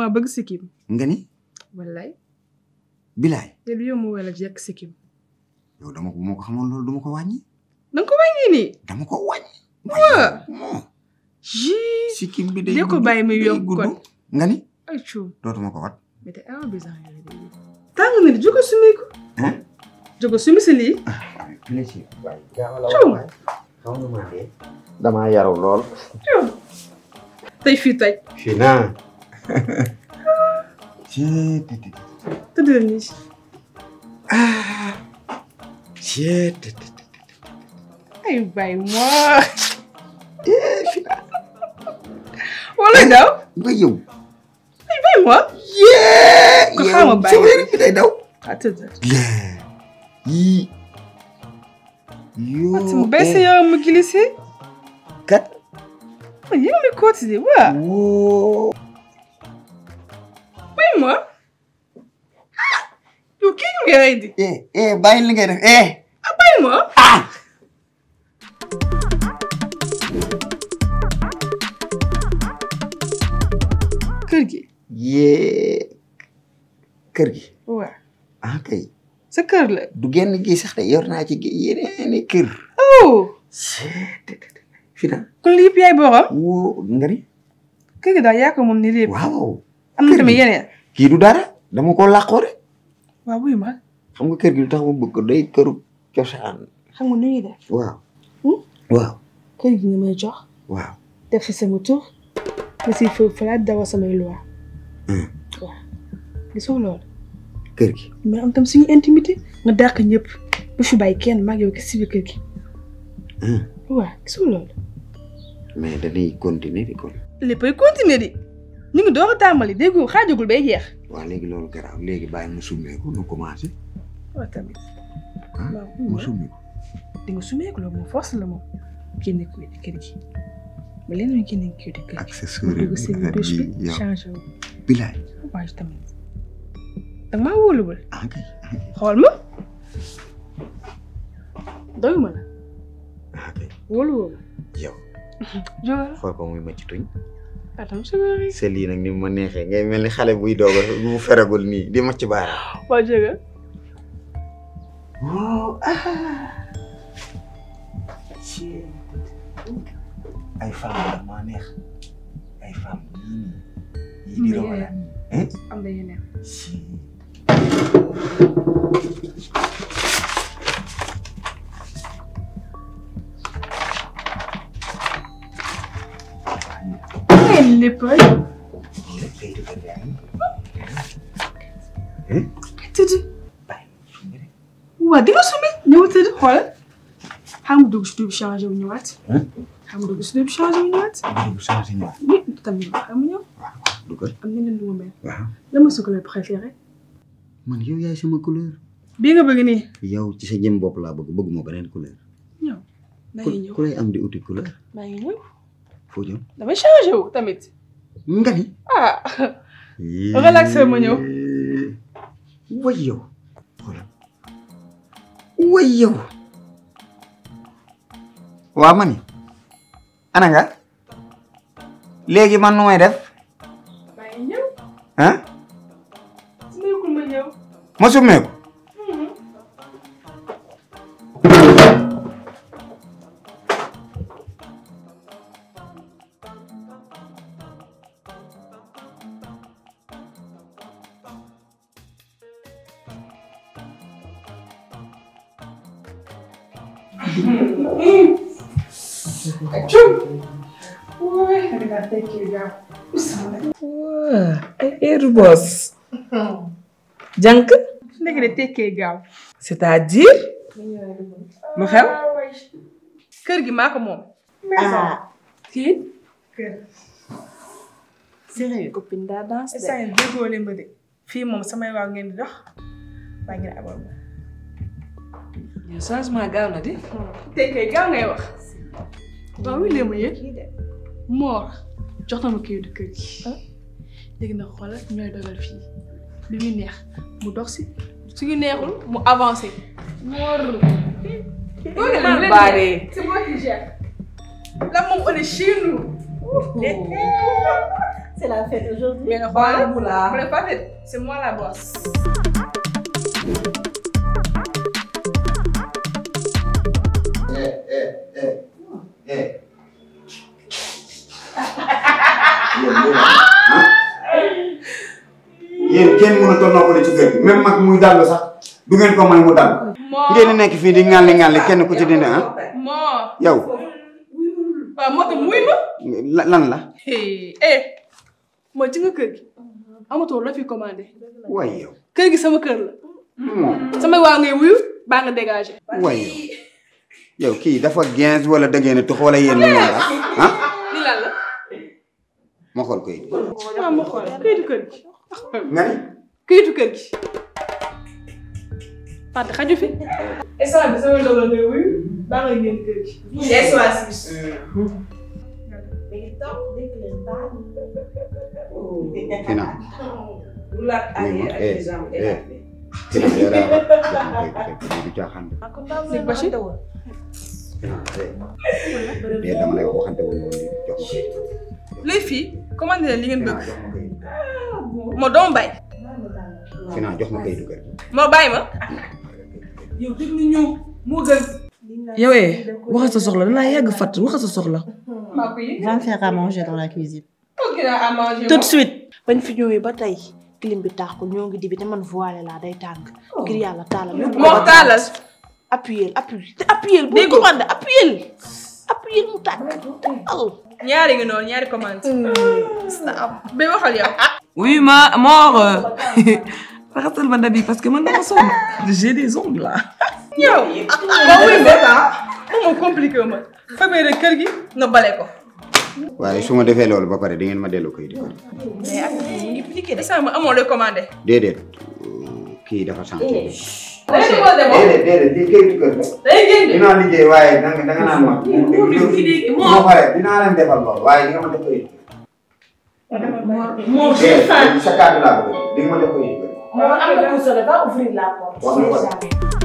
dama bëgg sikkim nga ni wallaay bilaay te du yow mu wala jekk sikkim yow dama ko moo ko xamoon loolu duma ko wàññi danga ko wàññi nii dama ko wàññi Waa. moo jii sikkim bi day dee ko gudd, bàyyi muy day yokk gudd. kon. nga ni ay cuum dootuma ko wat mais te awa bizarre yooyu day yëg tàng na di jógo sumi ko Hein? jógo sumi si lii plaisir waaye gaaw la Cuum. waay xaw nga maa dee damaa yaru lool cuum tey fii tey fii naa ci tëddal nii ah ci ay bay moi wala daw nga yow ay bay moi yee Ko xaama bàyyi. sa wér bi day daw ah tëddal lee yii yoo Ati mu baisse yow mu glissé kat man yow mi continuer waa woo bay moi yow kii ñu ngi rey di eh eh bàyyi li ngay def eh ah bay moi ah kër gi yee kër gi waa ah kay sa kër la du genn gi sax de yor naa ci gi yeneeni kër oh fi na kon lii yëpp yaay borom woo nga ni kër gi daal yaa ko moom ni lépp waaw am na kër tamit gi. yeneen kii du dara dama ko làqoo rek waaw wuy ma xam nga kër gi lu tax ma bëgg ko day këru cosaan xam nga nu ñuy def waaw Hmm? waaw kër gi nga may jox waaw def fi sama tur nga si fa falaat dawa samay loi Hmm. waaw gisoo loolu kër gi mais am tam suñu intimité nga dàq ñëpp bu fi bàyyi kenn mag yow kese si biir kër gi Hmm. waaw gisoo loolu mais dañuy continuer di kon léppay continuer di ñu ngi door a tàmbali déggoo xaajagul bay jeex waaw léegi loolu garaaw léegi bàyyi mu summeeku nu commencé waaw tamit ah waaw mu summeeku di nga sumeeku loolu moom force la moom génne ko di kër gi ba leen ñu génne ko di kër gi accessoire dugg si biir douche bi yow changé wu bilaay waaye tamit danga maa wóoluwul ah kay ah kay xool ma doyuma la ah kay wóoluwoo ma yow jógal xool ko muy macc tuñ atam sugari sa lii nag ni mu ma neexee ngay mel ni xale buy doog a bu feragul nii di macc baaraam waa jógal wow ah ay femme la maa neex ay femme yii nii yii di Mais rawala hein am na yeneen si ay lépp rek kay defar yaa ngi tëdd bàyyi sumbi rek waa di nga sumi ñëw tëdd xoolal xam nga dugg si duub changé wu ñëwaat xam nga dugg si duub changé wu ñëwaat bu changé ñëw oui tamit xam nga ñëw waaw dugal am na leen lu ma mel waaw la ma sa couleur préféré man yow yaay sama couleur bii nga bëgg nii yow ci sa jëm bopp laa bëgg bëgguma beneen couleur ñëw maa ku ngi ñëw ku lay am di uti couleur maa ngi ñëw foo jëm damay changé wu tamit nga ni ah Relaxé ma ñëw. way yow xoolal way yow waa ma ni ana nga léegi man nu may def maa ngi ñëw ah su nekkul ma ñëw ma summeeku ay heure boss jànk su nekkee de tekkee gaaw c'est-à-dire lu xew kër gi maa ko moom ah kii kër sérieux copine daa danse de instant yii déggoo leen ma de fii moom samay waaw ngeen di dox baa ngeen abal ma yow changement gaaw na di tekkee gaaw ngay wax waaw wi leen ma yëg moor jox na ma kii du kër gi léegi nag xoolal ñooy dogal fii li muy neex mu dox si suñu neexul mu avancé moor man baaree c'est moi qui gère là moom on est chez nous C'est la fête aujourd'hui. mais nga xoolal bu la fàtte c'est moi la boss. eh eh eh eh. yéen kenn mënut a noppale ci kër gi même mag muy dallu sax du ngeen ko may mu dal. moo ngeen di nekk fii di ŋàlli ŋàlli kenn ku ci dindi ah moo yow waaw moo tax muy ma. la- lan la eh moo ci nga kër gi amatoo la fi commandé waay yow kër gi sama kër la moom sama waa ngay wuyu baa nga dégagé. waay yow yow kii dafa gens wala da ngeen a tux wala yéen lu ngeen la ah li lan la. ma xool koy waaw ma xool këyitu kër gi. nga ni këyitu kër gi. Fàtte xaju fi. instant bi sama doom la ngay wuyu baa nga génn kër gi. Mais donc, dès que les balles. Fina Bulat Oui, aye eh, ak jam eh. Fina yow daa wax jox ma koy fekk du caaxaan de. Léegi Bachir. Fina eh. dee dama lay wax waxante wu ñu woon jox ma koy. les filles commandé leen li ngeen Fina bëgg. jox ma koy. moo doom bay. Fina jox ma koy dugal. moo bàyyi ma. yow déglu ñu moo gën yow eh waxal sa soxla danaa yàgg fàtt waxal sa soxla maa ko yëg. Va me faire à manger dans la cuisine. ok naa à manger Tout de suite. bañ fi ñëwee ba tey clim bi tàkkul ñoo ngi di bi te man voilé laa day tàng. ngir yàlla taalal yóbbu ko moo ba taalal. appuyé appuyé te appuyé bu Dégg nga. commandé appuyé appuyé mu tàkk taal. ñaari ngi noonu ñaari commande. ba waxal yow. oui ma mort raxasal ma ndabi parce que man dama sonn j'ai des ongles là yow. ba wuy ma. moom moo compliqué wu ma. fabee rek kër gi nga bale ko. waaye su ma defee loolu ba pare di ngeen ma delloo koy dugal. mais ak mu ngi piqué de. instant ma amoo looy commandé. déedéet kii dafa sant. léegi moo demoo. déedéet déedéet lii kayitu kër la. day génn. dinaa liggéey waaye danga danga naan ma. moo pare dinaa leen defal lool waaye di nga ma def koy. Mon déedéet sa kàddu laa bëgg di nga ma def koy dugal. Mon am na ku sole va ouvrir la porte. Wax na ko de.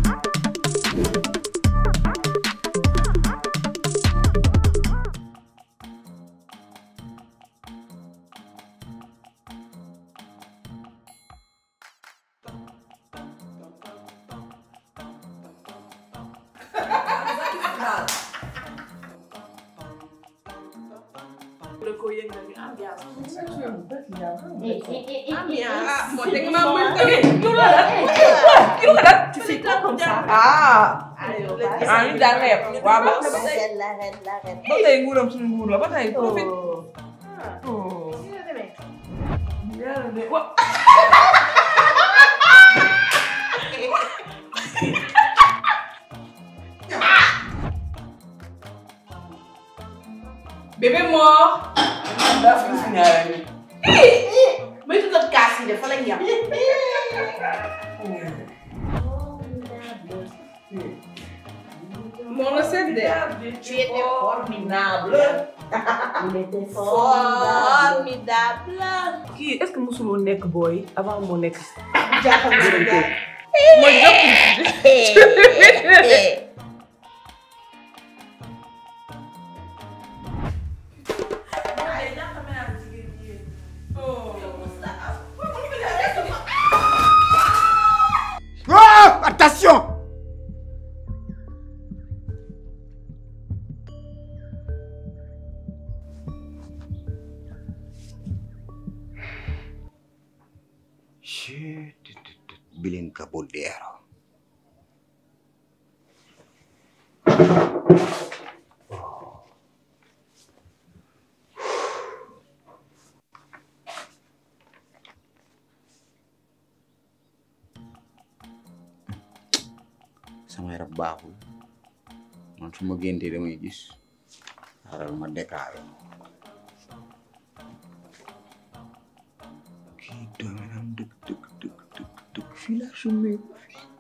ah moo teg maa muy tamit. Tu fais quoi comme ça ah ah ñu daan leer waaw ba ba tey La reine, la reine. ba tey nguuram suñu nguur la ba tey profit Oh. bébé mort. daa fi si ñaareel yi Moytu nag kaas yi de fa lañ yam. moo la seet de. Tu étais formidable. Il était formidable. kii est-ce que mosul woon nekk booy avant moo nekk Jaaxal na ma jaay. ma jokk. Oh, attention Bilin Caballero. sama yaram baaxul man su ma géntee damay gis xaaral ma déclaré kii doominam dëgg dëgg dëgg dëgg dëgg fii laa summeeku fii